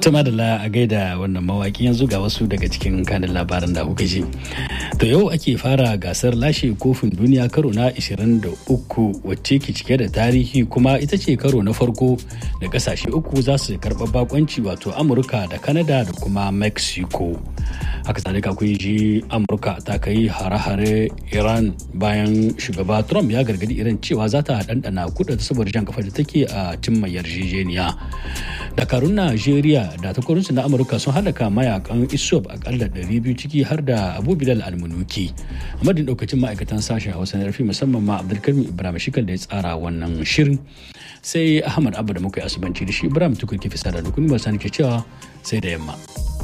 Tuma da a gaida wannan mawaki yanzu ga wasu daga cikin kanin labaran da kuka ji. To yau ake fara gasar lashe kofin duniya karo na 23 wacce ke cike da tarihi kuma ita ce karo na farko da kasashe uku za su karɓa bakonci wato Amurka da Canada da kuma Mexico. Haka zalika kun ji Amurka ta kai hare-hare Iran bayan shugaba Trump ya gargadi Iran cewa za ta ɗanɗana kuɗa saboda jan kafa da take a cimma yarjejeniya. Dakarun Najeriya da takwarorinsu na Amurka sun halaka mayakan ISOP akalla 200 ciki har da Abu Bilal Almunuki. A madadin daukacin ma'aikatan sashen Hausa na rafi musamman ma Abdulkarim Ibrahim Shikal da ya tsara wannan shirin. Sai Ahmad Abba da muka yi asubanci da shi Ibrahim Tukur ke fisa da dukkan ba ke cewa sai da yamma.